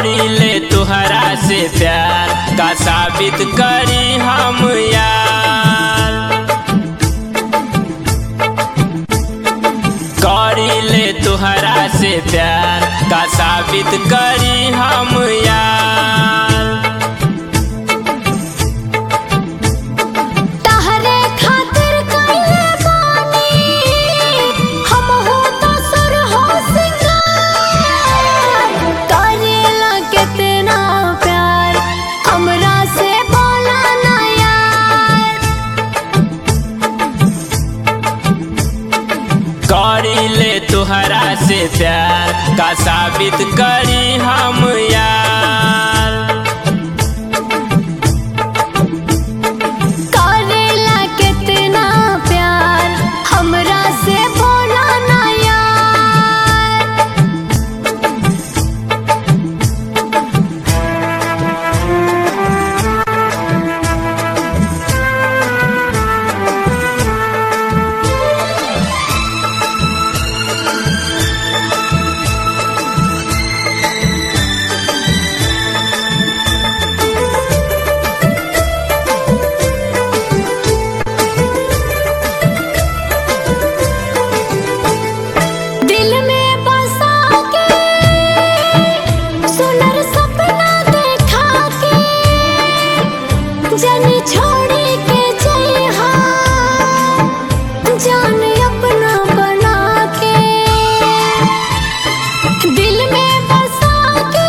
करी ले तुहरा से प्यार का साबित करी हम यार करी ले तुहरा से प्यार का साबित करी हम यार तहरे खातिर कइले बानी हम हो तो सुर हो सिंगार करेला कितना प्यार हमरा से बोला ना यार करी ले तुहरा से प्यार का साबित करी हम यार करेला कितना प्यार हमरा से बोला ना यार दिल में बसा के सुनर सपना देखा के जन छोड़ी के जइहा जान अपना बना के दिल में बसा के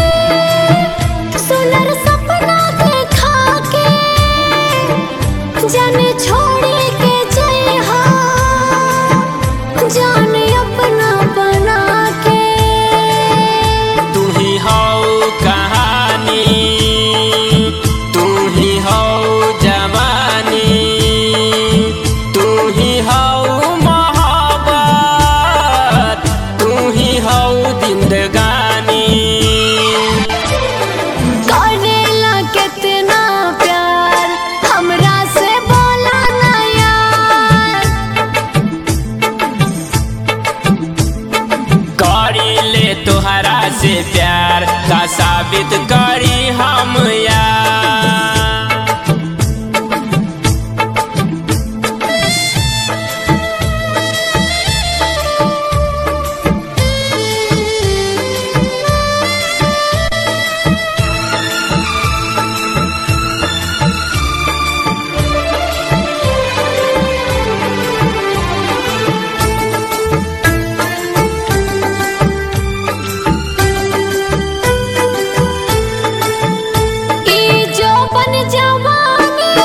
सुनर सपना देखा के जन छोड़ी के जइहा जान अपना बना के तू ही हो कहानी तू ही हो जवानी तू ही हो मोहब्बत तू ही हो जिंदगानी करेला कितना प्यार हमरा से बोला ना यार करी ले तुहरा से प्यार का साबित करी हम यार ई जो बन जवानी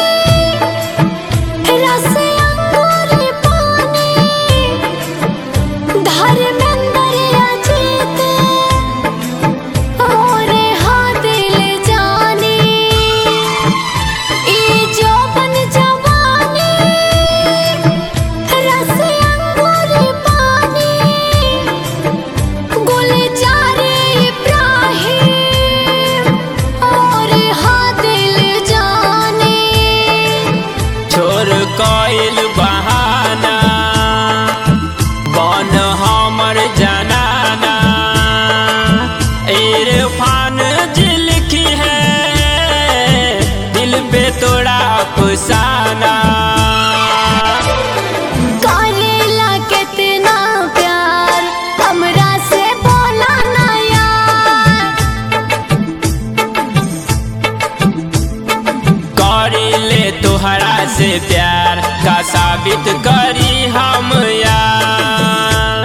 रस अंगूर पानी धर्मेंद्र अजीत और हाँ दिल जानी ई जो बन जवानी रस अंगूर पानी गुलजार इब्राहिम और हाँ दिल जाने छोर कइल बहाना बन हमर जनाना इरफान जी लिखी है दिल पे तोड़ा अफसाना करेला कितना प्यार हमरा से बोला ना यार करी ले तुहरा से प्यार का साबित करी हम यार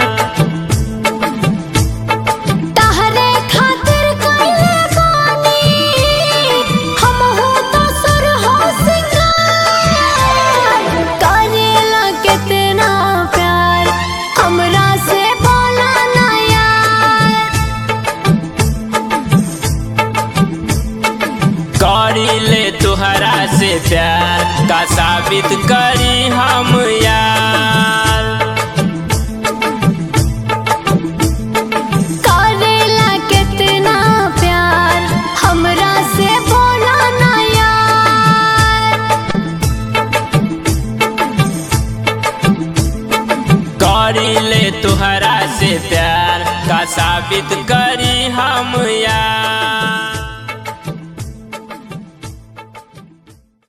तहरे खातिर कइले बानी हम हो तो सुर हो सिंगार करेला कितना प्यार हमरा से बोला ना यार करी ले तुहरा से प्यार का साबित करी हम यार करेला कितना प्यार हमरा से बोला ना यार करी ले तुहरा से प्यार का साबित करी हम यार